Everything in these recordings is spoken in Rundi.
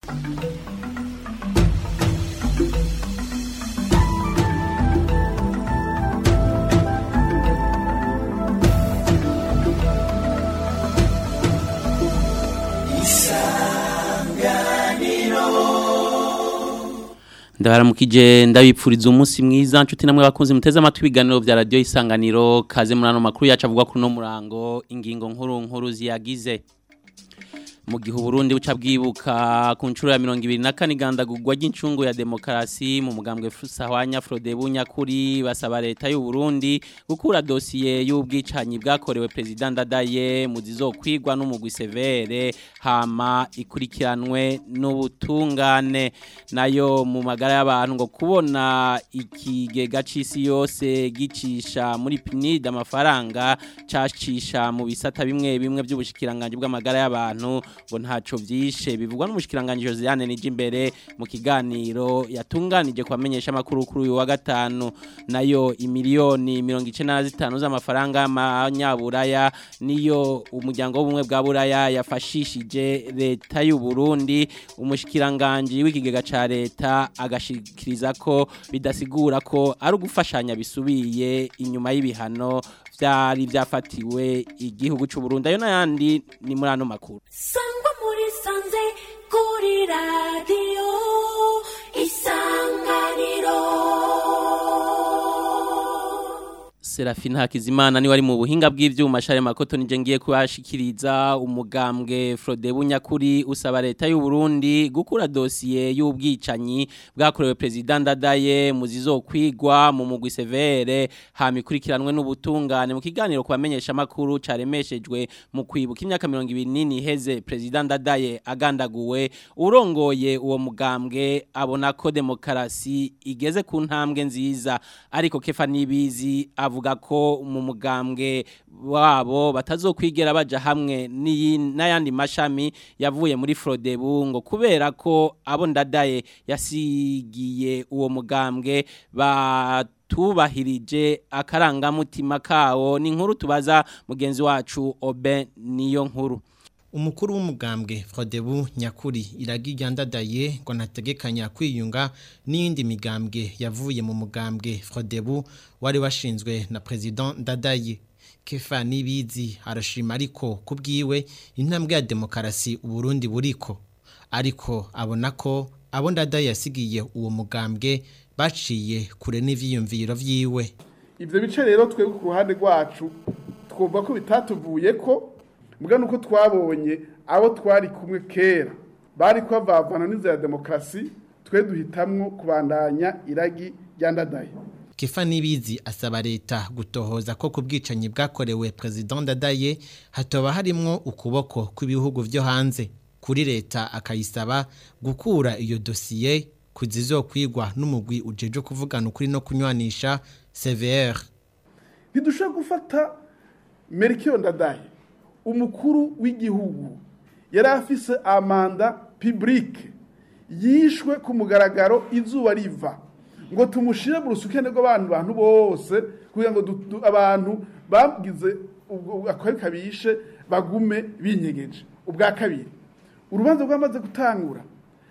ndabaramukije ndabipfuriza umunsi mwiza nshuti namwe bakunze muteze amatwi ibiganiro vya radio isanganiro kaze muri ano makuru yacu avuga kuri no murango ingingo nkuru nkuru ziyagize mu gihe Burundi buca bwibuka ku nshuro ya 2024 igandagurwa ry'incungu ya demokarasi mu mugambwe Fusahwanya Frode Bunyakuri basaba leta y'u Burundi gukura dosiye y'ubwicanyi bwakorewe president Dadaye mu zizokwigwa n'umugwi severe hama ikurikiranwe n'ubutungane nayo mu magara y'abantu ngo kubona ikigega c'isi yose gicisha muri PNID amafaranga cacisha mu bisata bimwe bimwe by'ubushikiranganje bw'amagara y'abantu ngo ntaco vyishe bivugwa n'umushikiranganje Josiane nije imbere mu kiganiro yatunganije kwamenyesha makuru kuri uyu wa gatanu nayo imiliyoni 95 z'amafaranga y'amanyaburaya niyo umuryango w'ubumwe bwa buraya yafashishije leta y'u Burundi umushikiranganje w'ikigega ca leta agashikiriza ko bidasigura ko ari ugufashanya bisubiye inyuma y'ibihano vyari vyafatiwe igihugu c'u Burundi ayo nayandi ni muri ano makuru sangwa muri sanze kuri radiyo isanganiro Serafina Hakizimana ni wari mu buhinga bw'ivyuma share makoto nije ngiye kubashikiriza umugambwe Frode Bunyakuri usaba leta y'u Burundi gukura dosiye y'ubwicanyi bwakorewe president Dadaye muzizo kwigwa mu mugwi severe hamikurikiranwe n'ubutungane mu kiganiro kubamenyesha makuru caremeshejwe mu kwibuka imyaka 20 heze president Dadaye agandaguwe urongoye uwo mugambwe abona ko demokarasi igeze ku ntambwe nziza ariko kefa nibizi avuga ko mu mugambwe wabo batazokwigera baja hamwe n'ayandi mashami yavuye muri Frodebu ngo kubera ko abo ndadaye yasigiye uwo mugambwe batubahirije akarangamutima kawo ni inkuru tubaza mugenzi wacu Oben niyo nkuru umukuru w'umugambwe Frodebu nyakuri iragirya ndadaye ngo nategekanya kwiyunga n'indi migambwe yavuye mu mugambwe Frodebu wari washinzwe na president Ndadaye Kefa nibizi arashima ariko kubwiwe intambwe ya demokarasi uburundi buriko ariko abona ko abo Ndadaye yasigiye uwo mugambwe baciye kure n'ivyiyumviro vyiwe ivyo bice rero twebwe ku ruhande rwacu twumva ko bitatuvuye ko mbwa nuko twabonye abo twari kumwe kera bari kwavavana n'inzira ya demokarasi twe duhitamwo kubandanya iragi ryandadaye Kefa nibizi asaba leta gutohoza ko ku bwicanyi bwakorewe president Dadaye hatoba harimwo ukuboko kw'ibihugu vyo hanze kuri leta akayisaba gukura iyo dosiye kuzizokwigwa n'umugwi ujeje kuvugana ukuri no kunywanisha CVR ntidushobora gufata Melchior Ndadaye umukuru w'igihugu yari afise amanda publique yishwe ku mugaragaro izuba riva ngo tumushire mu rusukene rw'abantu bantu bose kugira ngo abantu bagize akari kabishe bagume binyegeje ubwa kabiri urubanza rwamaze gutangura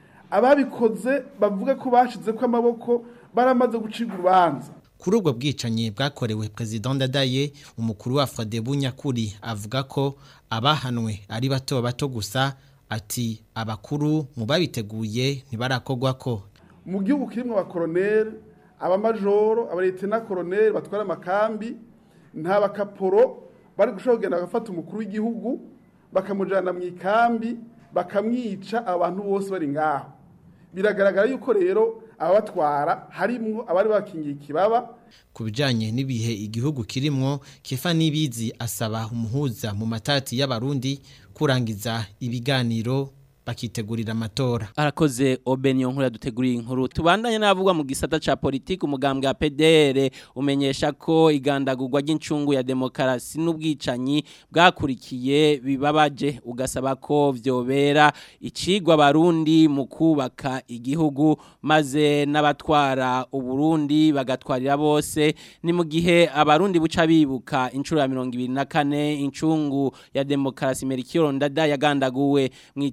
ababikoze bavuga ko bashize ko amaboko baramaze gucibwa urubanza kuri ubwo bwicanyi bwakorewe president Ndadaye umukuru wa Frodebu nyakuri avuga ko abahanwe ari bato bato gusa ati abakuru mu babiteguye ntibarakogwa ko mu gihugu kirimo abakoroneri abamajoro abaletena koroneri batwara amakambi nta bakaporo bari gushobora kugenda bagafata umukuru w'igihugu bakamujyana mu ikambi bakamwica abantu bose bari ngaho biragaragara yuko rero ababatwara harimwo abari bakingiye ikibaba ku bijyanye n'ibihe igihugu kirimwo kefa n'ibizi asaba umuhuza mu matati y'abarundi kurangiza ibiganiro bakitegurira amatora arakoze Obenyo nkuru yaduteguriye inkuru tubandanye navugwa mu gisata ca politike umugambwe wa PDR umenyesha ko igandagurwa ry'incungu ya demokarasi n'ubwicanyi bwakurikiye bibabaje ugasaba ko vyobera icigwa barundi mu kubaka igihugu maze n'abatwara uburundi bagatwarira bose ni mu gihe abarundi buca bibuka incuro ya 24 incungu ya demokarasi Melchior Ndada yagandaguwe mu itanga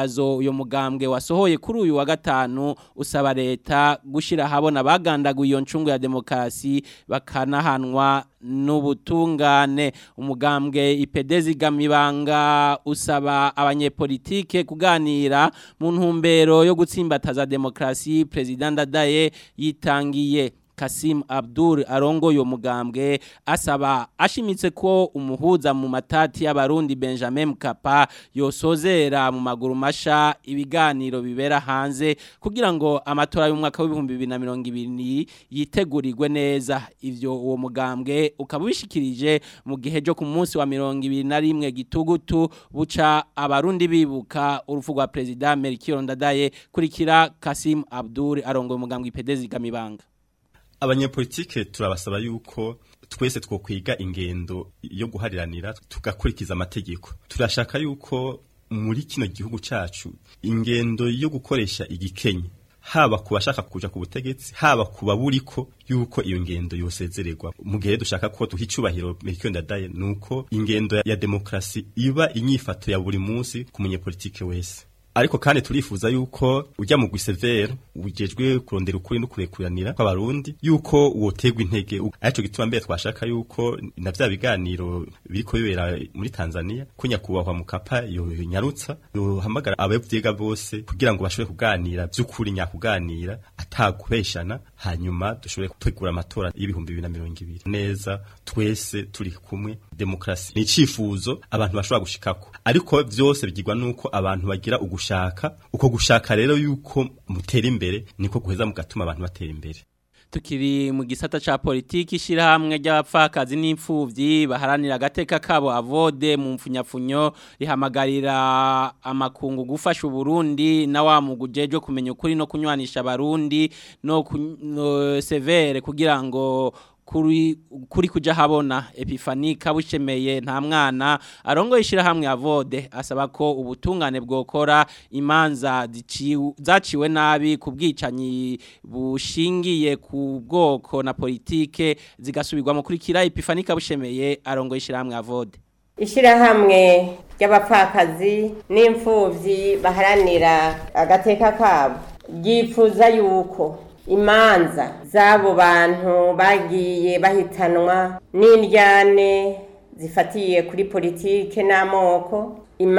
itangazo uyo mugambwe wasohoye kuri uyu wa gatanu usaba leta gushira habona bagandaguye iyo ncungu ya demokarasi bakanahanwa n'ubutungane umugambwe ipedezi gamibanga usaba abanyepolitike kuganira mu ntumbero yo gutsimbataza demokarasi president Dadaye yitangiye Kasim Abdul arongo yo mugambwe asaba ashimitse ko umuhuza mu matati y'abarundi Benjamin Mkapa yosozera mu maguru masha ibiganiro bibera hanze kugira ngo amatora y'umwaka w'ibihumbi 2020 yitegurirwe neza ivyo uwo mugambwe ukaba bishikirije mu gihe cyo ku munsi wa 2021 gitugutu buca abarundi bibuka urufu rwa president Melchior Ndadaye kurikira Kasim Abdul arongo umugambwe ipedezi gamibanga abanyepolitike turabasaba yuko twese twokwiga ingendo yo guhariranira tugakurikiza amategeko turashaka yuko muri kino gihugu cacu ingendo yo gukoresha igikenye haba ku bashaka kuja ku butegetsi haba ku baburiko yuko iyo ngendo yosezererwa mu gihe dushaka ko duha icubahiro Melchior Ndadaye nuko ingendo ya demokrasi iba inyifato ya buri munsi ku munyepolitike wese ariko kandi turifuza yuko ujya mu gwisevere ujejwe kurondera ukuri no kurekuranira kw'abarundi yuko wotegwa intege arico gituma mbere twashaka yuko na vya biganiro biriko bibera muri Tanzania ko nyakubahwa mukapa yo nyarutsa yohamagara abavyiga bose kugira ngo bashobore kuganira vy'ukuri nyakuganira atagubeshana hanyuma dushobore gutegura amatora y'ibihumbi 2020 neza twese turi kumwe demokrasi ni icifuzo abantu bashobora gushikako ariko vyose bigirwa nuko abantu bagira ugushaka uko gushaka rero yuko mutera imbere niko guheza mugatuma abantu batera imbere tukiri mu gisata ca politiki shirahamwe ry'abapfakazi n'imfuvyi baharanira agateka kabo avode mu mfunyafunyo rihamagarira amakungu gufasha Burundi na wa mugujeje kumenya ukuri no kunywanisha abarundi no, no severe kugira ngo kuri kuri kuja habona Epifani kabushemeye nta mwana arongo ishira hamwe avode asaba ko ubutungane bwokora imanza zaciwe nabi kubwicanyi bushingiye ku bwoko na politike zigasubirwa mu kurikira Epifani kabushemeye arongo ishira hamwe avode ishirahamwe ry'abapfakazi n'imfuvyi baharanira agateka kabo ryifuza yuko imanza z'abo bantu bagiye bahitanwa n'indyane zifatiye kuri politike n'amoko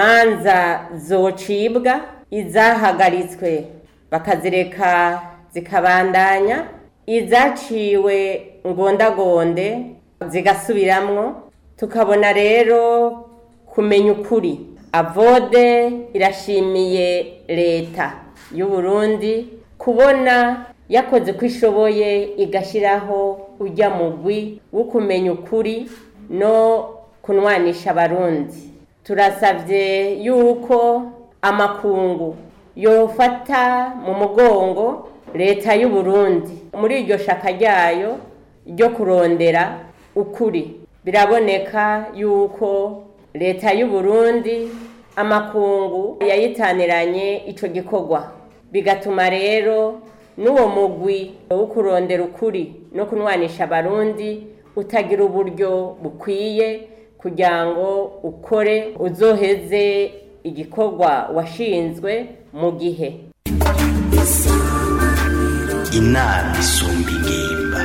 imanza zocibwa izahagaritswe bakazireka zikabandanya izaciwe ngondagonde zigasubiramwo tukabona rero kumenya ukuri avode irashimiye leta y'u Burundi kubona yakoze ko ishoboye igashyiraho ujya mugwi wo kumenya ukuri no kunwanisha abarundi turasabye yuko amakungu yofata mu mugongo leta y'u Burundi muri iryo shaka ryayo ryo kurondera ukuri biraboneka yuko leta y'u Burundi amakungu yayitaniranye icyo gikorwa bigatuma rero n'uwo mugwi wo kurondera ukuri no kunwanisha abarundi utagira uburyo bukwiye kugira ngo ukore uzoheze igikorwa washinzwe mu gihe inama isumba ingimba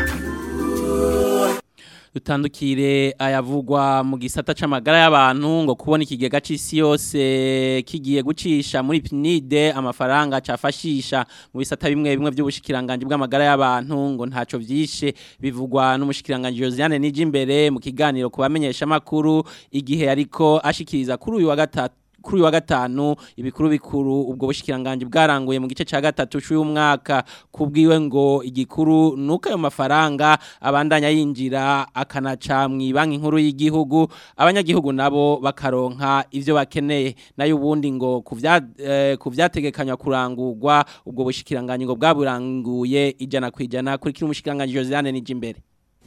dutandukire ayavugwa mu gisata c'amagara y'abantu ngo kubona ikigega c'isi yose kigiye gucisha muri PNID amafaranga cafashisha mu bisata bimwe bimwe by'ubushikiranganje bw'amagara y'abantu ngo ntaco vyishe bivugwa n'umushikiranganje Josiane Nijimbere mu kiganiro kubamenyesha makuru igihe ariko ashikiriza kuri uyu wa gatatu kuri wa gatanu ibikuru bikuru ubwo bushikiranganje bwaranguye mu gice ca gatatu cy'uyu mwaka kubwiwe ngo igikuru nuko ayo mafaranga abandanya yinjira akanaca mu banki nkuru y'igihugu abanyagihugu nabo bakaronka ivyo bakeneye nayo ubundi ngo kuvya eh, kuvyategekanywa kurangurwa ubwo bushikiranganje ngo bwaburanguye ijana kwijana kuri kiri umushikiranganje Josiane Nijimbere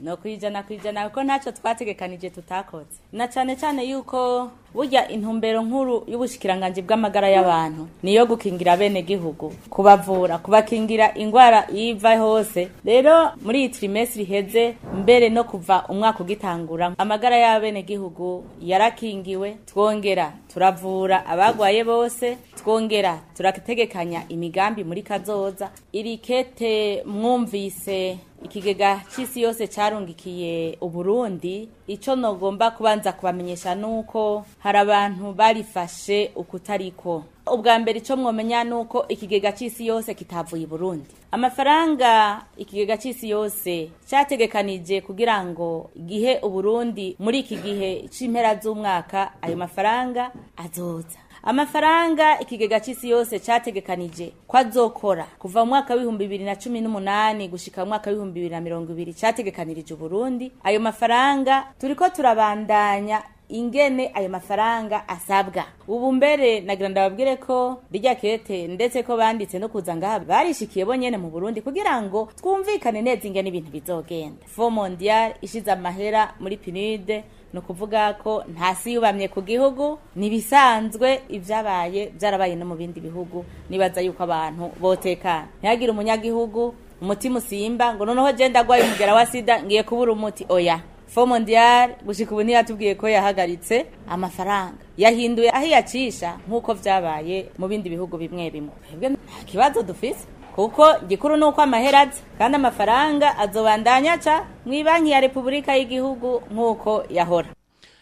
no kwijana kwijana kuko ntacyo twategekanije tutakoze na cyane cyane yuko burya intumbero nkuru y'ubushikiranganje bw'amagara y'abantu niyo gukingira bene gihugu kubavura kubakingira ingwara iva hose rero muri iyi trimestre iheze mbere no kuva umwaka ugitangura amagara y'abene gihugu yarakingiwe twongera turavura abagwaye bose twongera turategekanya imigambi muri kazoza iri kete mwumvise ikigega cy'isi yose cyarungikiye uburundi icyo nogomba kubanza kubamenyesha nuko hari abantu barifashe ukutariko ubwa mbere icyo mwomenya nuko ikigega cy'isi yose kitavuye i burundi amafaranga ikigega cy'isi yose cyategekanije kugira ngo gihe uburundi muri iki gihe cy'impera z'umwaka ayo mafaranga azoza amafaranga ikigega cy'isi yose cyategekanije ko azokora kuva mu mwaka w'ibihumbi bibiri na cumi n'umunani gushika mu mwaka w'ibihumbi bibiri na mirongo ibiri cyategekanirije uburundi ayo mafaranga turiko turabandanya ingene ayo mafaranga asabwa ubu mbere nagira ndababwire ko rijya kete ndetse ko banditse no kuza ngaha barishikiye bonyene mu Burundi kugira ngo twumvikane neza ingene ibintu bizogenda fo mondial ishize amahera muri pinide ni ukuvuga ko ntasi yubamye ku gihugu ntibisanzwe ibyabaye byarabaye no mu bindi bihugu nibaza yuko abantu botekana ntihagire umunyagihugu umutima usimba ngo noneho genda agwaye umugera wa sida ngiye kubura umuti oya fo mondial gushika ubu ntiyatubwiye ko yahagaritse amafaranga yahinduye aho iyacisha nk'uko vyabaye mu bindi bihugu bimwe bimwe twebwe nta kibazo dufise kuko gikuru ni uko amahera aza kandi amafaranga azobandanya aca mw'ibanki ya repubulika y'igihugu nk'uko yahora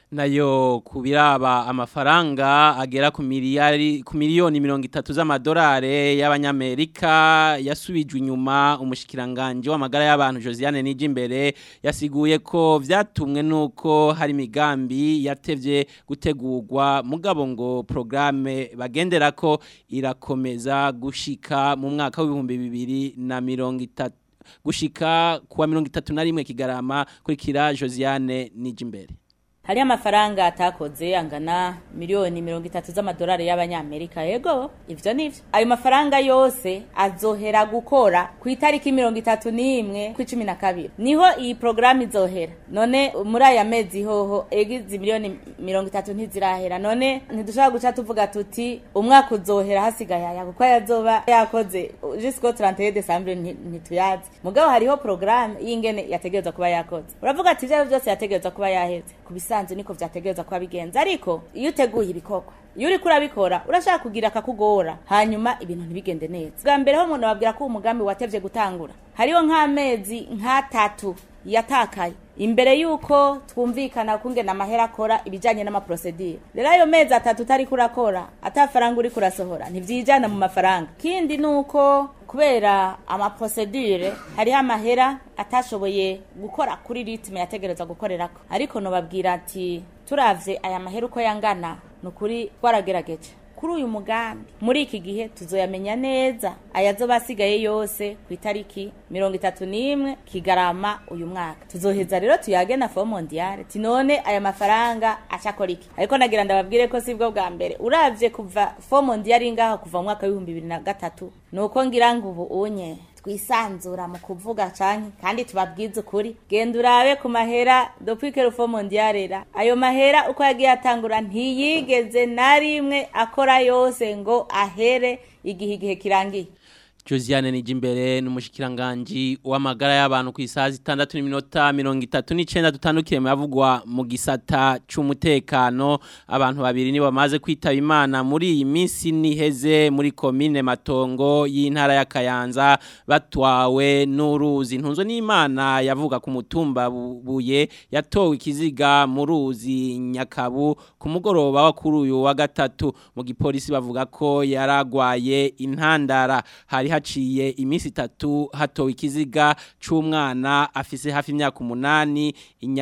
nayo kubiraba amafaranga agera ku miliyari ku miliyoni mirongo itatu z'amadolari y'abanyamerika yasubijwe inyuma umushikiranganje w'amagara y'abantu Josiane Nijimbere yasiguye ko vyatumwe nuko hari migambi yatevye gutegurwa mugabo ngo programme bagendera ko irakomeza gushika mu mwaka w'ibihumbi bibiri na mirongo itatu gushika kuwa mirongo itatu na rimwe kigarama kurikira Josiane Nijimbere hariho amafaranga atakoze angana miliyoni mirongo itatu z'amadolari y'abanyamerika yego ivyo nivyo ayo mafaranga yose azohera gukora ku itariki mirongo itatu n'imwe ku cumi na kabiri niho iyi porogaramu izohera none muri aya mezi hoho ego izi miliyoni mirongo itatu ntizirahera none ntidushobora guca tuvuga tuti umwaka uzohera hasigaye aya kuko yazoba yakoze jusqu'au 31 décembre ntituyazi mugabo hariho porogaramu y'ingene yategerezwa kuba yakoze uravuga ati ivyo byose yategerezwa kuba yaheze kubisa bisanzwe niko vyategerezwa kuba bigenza ariko iyo uteguye ibikorwa iyo uriko urabikora urashaka kugira akakugora hanyuma ibintu ntibigende neza bwa mbere ho umuntu babwira ko umugambi watevye gutangura hariho nk'amezi nk'atatu yatakaye imbere yuko twumvikana kungena amahera akora ibijanye n'amaprosedire rero ayo mezi atatu utariko urakora atafaranga uriko urasohora ntivyijana mu mafaranga kindi nuko kubera amaprosedure hariho amahera atashoboye gukora kuri ritme yategerezwa gukorerako ariko nobabwira ati turavye aya mahera uko yangana ni ukuri twaragerageje kuri uyu mugambi muri iki gihe tuzoyamenya neza ayazoba asigaye yose ku itariki mirongo itatu n'imwe kigarama uyu mwaka tuzoheza rero tuyage na fo mondiale tinone aya mafaranga acakora iki ariko nagira ndababwire ko sibwo bwa mbere uravye kuva fo mondiale ngaho kuva mu mwaka w'ibihumbi bibiri na gatatu nuko ngira ngo ubu unye twisanzura mu kuvuga canke kandi tubabwize ukuri genda urabe ku mahera depuis que le fond mondial era ayo mahera uko yagiye atangura ntiyigeze na rimwe akora yose ngo ahere igihe igihe kirangiye Josiane Nijimbere n'umushikiranganje w'amagara y'abantu ku isaha zitandatu n'iminota mirongo itatu n'icenda dutandukire yavugwa mu gisata c'umutekano abantu babiri nibo bamaze kwitaba imana muri iyi minsi niheze muri komine Matongo y'intara ya Kayanza batwawe n'uruzi ntunzo n'Imana yavuga ku mutumba buye yatowe ikiziga mu ruzi Nyakabu ku mugoroba wa kuri uyu wa gatatu mu gipolisi bavuga ko yaragwaye intandara hari haciye iminsi itatu hatowe ikiziga c'umwana afise hafi imyaka umunani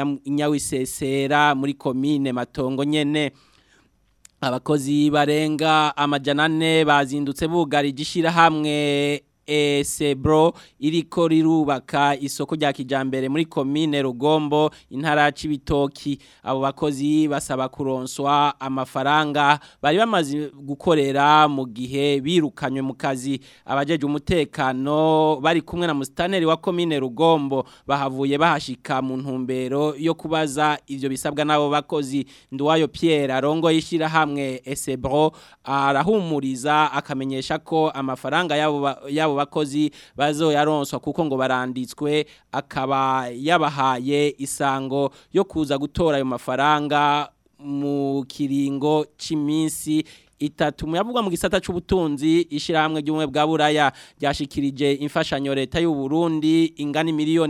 inyawisesera muri komine matongo nyene abakozi barenga amajana ane bazindutse bugarije ishirahamwe Esebro iriko rirubaka isoko rya kijambere muri commune Rugombo intara c'ibitoki abo bakozi basaba kuronswa amafaranga bari bamaze gukorera mu gihe birukanywe mu kazi abajeje umutekano bari kumwe na mustaneri wa commune Rugombo bahavuye bahashika mu ntumbero yo kubaza ivyo bisabwa nabo bakozi nduwayo Pierre arongo yishira hamwe Esebro arahumuriza akamenyesha ko amafaranga yabo ba- yabo bakozi bazoyaronswa kuko ngo baranditswe akaba yabahaye isango yo kuza gutora ayo mafaranga mu kiringo c'iminsi itatu muyavugwa mu gisata c'ubutunzi ishirahamwe ry'ubumwe bwa buraya ryashikirije imfashanyo leta y'u Burundi ingana miliyoni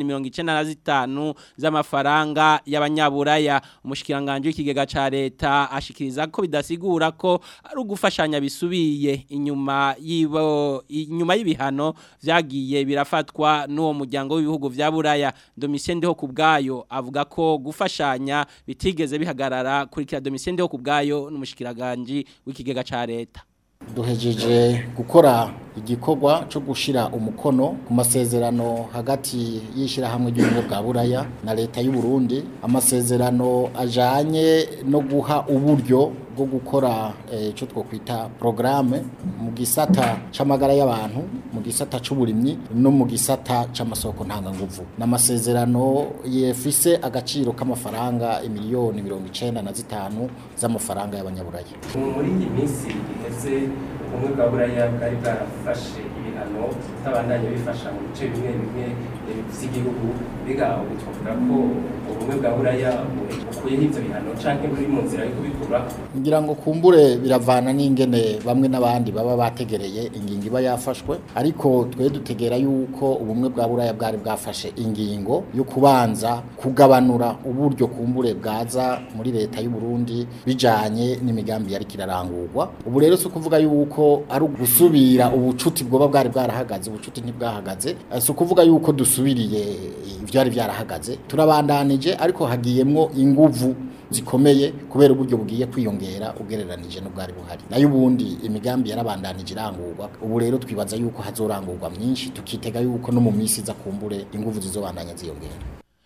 95 z'amafaranga y'abanyaburaya umushikiranganje w'ikigega ca leta ashikiriza ko bidasigura ko ari ugufashanya bisubiye inyuma yibo inyuma y'ibihano vyagiye birafatwa n'uwo muryango w'ibihugu vya buraya Domitien Ndeho kubgayo avuga ko gufashanya bitigeze bihagarara kurikira Domitien Ndeho kubgayo n'umushikiranganje w'ikigega ca leta duhejeje gukora igikorwa cyo gushira umukono ku masezerano hagati y'ishyirahamwe ry'ubumwe bwa buraya na leta y'u Burundi amasezerano ajanye no guha uburyo bwo gukora icyo twakwita porogaramu mu gisata c'amagara y'abantu mu gisata c'uburimyi no mu gisata c'amasoko ntanganguvu ni amasezerano yefise agaciro k'amafaranga imiliyoni mirongo icenda na zitanu z'amafaranga y'abanyaburaya muri iyi minsi iheze ubumwe bwa buraya bwari bwarafashe ibihano bitabandanya bifasha mu bice bimwe bimwe by'igihugu biga ubu twavuga ko ubumwe bwa buraya bukuyeho ivyo bihano canke buri mu nzira yo kubikura ngira ngo kumbure biravana n'ingene bamwe n'abandi baba bategereye ingingo iba yafashwe ariko twe dutegera yuko ubumwe bwa buraya bwari bwafashe ingingo yo kubanza kugabanura uburyo kumbure bwaza muri leta y'u Burundi bijanye n'imigambi yari kirarangurwa ubu rero si ukuvuga yuko ari ugusubira ubucuti bwoba bwari bwarahagaze ubucuti ntibwahagaze si ukuvuga yuko dusubiriye ivyari byarahagaze turabandanije ariko hagiyemwo inguvu zikomeye kubera uburyo bugiye kwiyongera ugereranije n'ubwari buhari nayo ubundi imigambi yarabandanije irangurwa ubu rero twibaza yuko hazorangurwa myinshi tukitega yuko no mu minsi iza kumbure inguvu zizobandanya ziyongera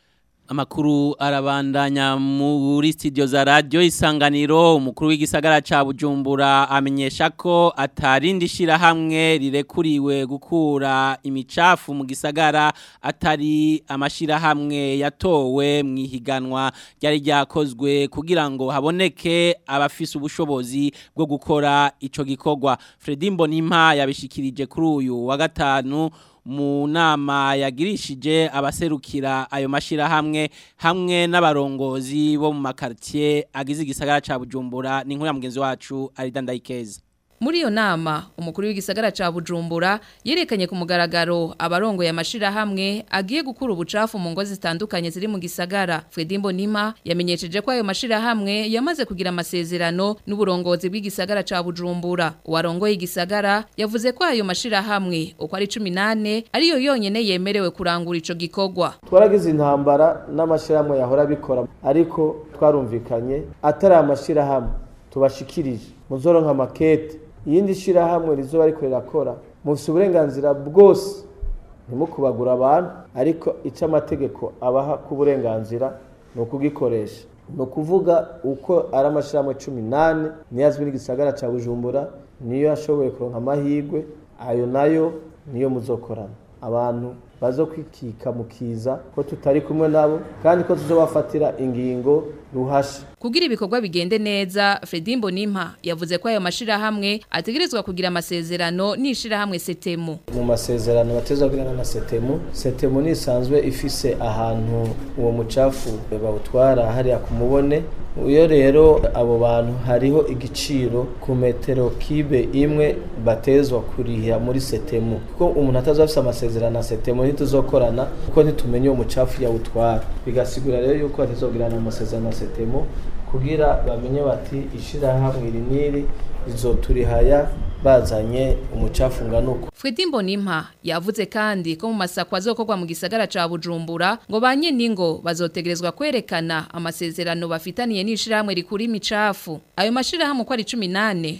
Amakuru arabandanya muri studio za radio isanganiro umukuru w'igisagara ca Bujumbura amenyesha ko atarindi shira hamwe rirekuriwe gukura imicafu mu gisagara atari amashira hamwe yatowe mu ihiganwa ryari ryakozwe kugira ngo haboneke abafise ubushobozi bwo gukora ico gikorwa Fredy Mbonimpa yabishikirije kuri uyu wa gatanu mu nama yagirishije abaserukira ayo mashira hamwe hamwe n'abarongozi bo mu makartier agize igisagara ca Bujumbura ni nkuru ya mugenzi wacu Aridandayikeza Muri iyo nama umukuru w'igisagara ca Bujumbura yerekanye ku mugaragaro abarongo ya mashira hamwe agiye gukura ubucafu mu ngo zitandukanye ziri mu gisagara Fredimbo Nima yamenyesheje ko ayo mashira hamwe yamaze kugira amasezerano n'uburongozi bw'igisagara ca Bujumbura uwarongoye igisagara yavuze ko ayo mashira hamwe uko ari 18 ariyo yonyene yemerewe kurangura ico gikorwa twaragize intambara n'amashirahamwe yahora bikora ariko twarumvikanye atari amashirahamwe tubashikirije muzoronka makete iyindi shirahamwe rizoba ariko rirakora mufite uburenganzira bwose ntimukubagura abantu ariko icyo amategeko abaha ku burenganzira ni ukugikoresha ni ukuvuga uko ari amashyirahamwe cumi n'ane niyo azwi n'igisagara cya bujumbura niyo yashoboye kuronka amahirwe ayo nayo niyo muzokorana abantu bazo kwikika mukiza ko tutari kumwe nabo kandi ko tuzobafatira ingingo ruhasha Kugira ibikorwa bigende neza Fredimbo Nimpa yavuze ko ayo mashira hamwe ategerezwa kugira amasezerano nishira hamwe setemu mu masezerano batezwa kugirana na setemu setemu nisanzwe ifise ahantu uwo mucafu bawutwara hariya ku mubone iyo rero abo bantu hariho igiciro ku metero kibe imwe batezwa kurihira muri setemu kuko umuntu ataza afise amasezerano na setemu ntituzokorana kuko ntitumenye uwo mucafu yawutwara bigasigura rero yuko batezogirana amasezerano na setemu kugira bamenye bati ishirahamwe iri n'iri rizoturihaya bazanye umucafu ngana uko Fredi Mbonimpa yavuze kandi ko mu masako azokorwa mu gisagara ca Bujumbura ngo banye ningo bazotegerezwa kwerekana amasezerano bafitaniye n'ishirahamwe rikuri imicafu ayo mashirahamwe ko ari 18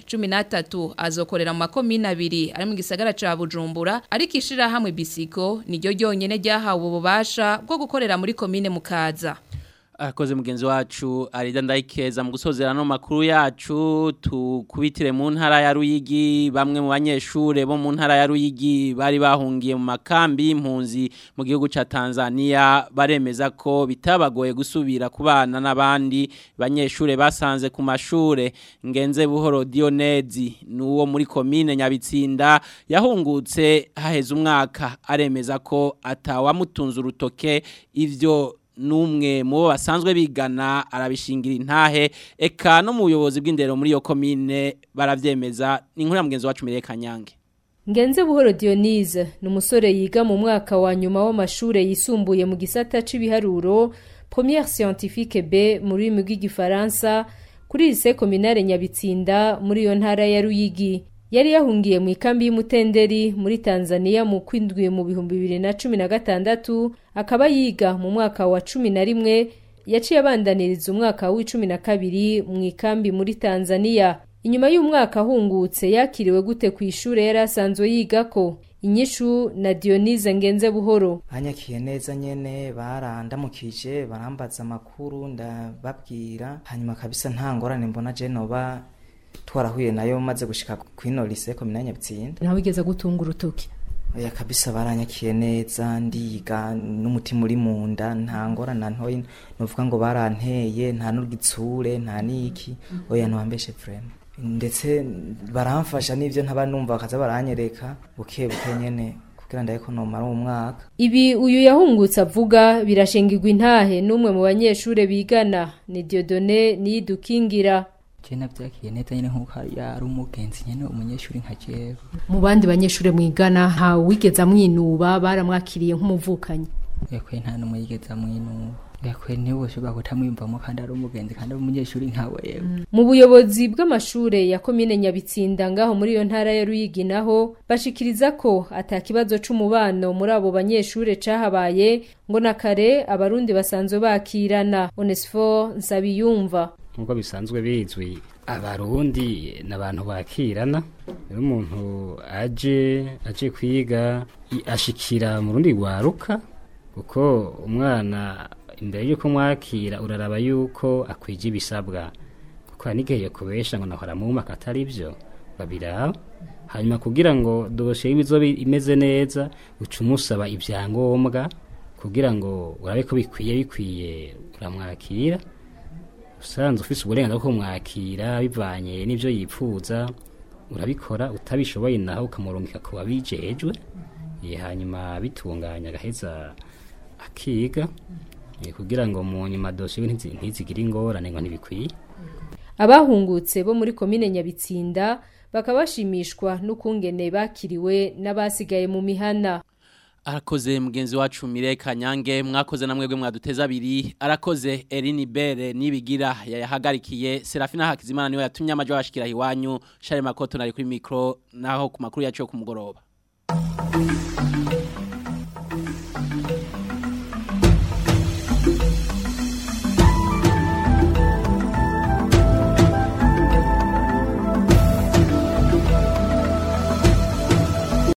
13 azokorera mu makomine abiri ari mu gisagara ca Bujumbura ariko ishirahamwe Bisiko niryo ryonyene ryahawe ububasha bwo gukorera muri komine Mukaza Akoze mugenzi wacu Arida Ndayikeza mu gusozera no makuru yacu tukubitire mu ntara ya Ruyigi bamwe mu banyeshure bo mu ntara ya Ruyigi bari bahungiye mu makambi y'impunzi mu gihugu ca Tanzania baremeza ko bitabagoye gusubira kubana n'abandi banyeshure basanze ku mashure ngenze buhoro Dionezi nuwo muri commune Nyabitsinda yahungutse haheze umwaka aremeza ko atawamutunze urutoke ivyo numwe mu bo basanzwe bigana arabishingira intahe eka no mu buyobozi bw'indero muri iyo komine baravyemeza ni inkuru ya mugenzi wacu Mireye Kanyange Ngenze buhoro Dionise ni umusore yiga mu mwaka wa nyuma w'amashure yisumbuye mu gisata c'ibiharuro Première Scientifique B mu rurimi rw'igifaransa kuri lycée communale Nyabitsinda muri iyo ntara ya Ruyigi yari yahungiye mu ikambi y'umutenderi muri Tanzania mu kwindwi mu bihumbi bibiri na cumi na gatandatu akaba yiga mu mwaka wa cumi na rimwe yaciye abandaniriza umwaka w'icumi na kabiri mu ikambi muri Tanzania inyuma y'umwaka ahungutse yakiriwe gute ku ishure yari asanzwe yigako inyishu na Dionise ngenze buhoro banyakiye neza nyene barandamukije barambaza amakuru ndababwira hanyuma kabisa nta ngorane mbona je noba twarahuye nayo maze gushika kwino lycée communale Nyabitsinda nawe igeze gutunga urutoki oya kabisa baranyakiye neza ndiga n'umutima uri mu nda nta ngorane ntoyi novuga ngo baranteye nta n'urwitsure nta niki oya ntwambeshe vraiment ndetse baramfasha n'ivyo ntaba numva bakaza baranyereka buke buke nyene kugira ndaye ko nomara umwaka ibi uyu yahungutse avuga birashingirwa intahe n'umwe mu banyeshure bigana ni Dieudonné niyidukingira je navyakiye neza nyene nkuko yari umugenzi nyene umunyeshuri nka jewe mu bandi banyeshure mwigana nta wigeze amwinuba baramwakiriye nk'umuvukanyi yakwe nta n'umwe yigeze amwinuba yakwe niwe ushobora kutamwiyumvamo kandi ari umugenzi kandi ari umunyeshuri nkawe yewe mu buyobozi bw'amashure ya komine nyabitsinda ngaho muri iyo ntara ya ruyigi naho bashikiriza ko atakibazo c'umubano muri abo banyeshure cahabaye ngo na kare abarundi basanzwe bakirana onesifo nsabiyumva nk'uko bisanzwe bizwi abarundi ni abantu bakirana iyo umuntu aje aje kwiga ashikira mu rundi rwaruka kuko umwana imbere y'uko mwakira uraraba yuko akwije ibisabwa kuko hari n'igihe kubesha ngo nahora mu mwaka atari byo babiraba hanyuma kugira ngo dosiye y'ibizo imeze neza uca umusaba ibyangombwa kugira ngo urabe ko bikwiye bikwiye uramwakira usanzwe ufite uburenganzira bwo kumwakira bivanye n'ibyo yipfuza urabikora utabishoboye naho ukamurungika ku babijejwe hanyuma bitunganya agaheza akiga kugira ngo mu nyuma dosiye ntizigire ingorane ngo ntibikwiye abahungutse bo muri komine nyabitsinda bakaba bashimishwa n'ukungene bakiriwe n'abasigaye mu mihana arakoze mugenzi wacu Mire Kanyange mwakoze na mwebwe mwaduteza abiri arakoze Eline Bere nibigira yahagarikiye Serafina Hakizimana niwe yatumye amajo bashikira hiwanyu Share Makoto nari kuri micro naho ku makuru yacu yo kumugoroba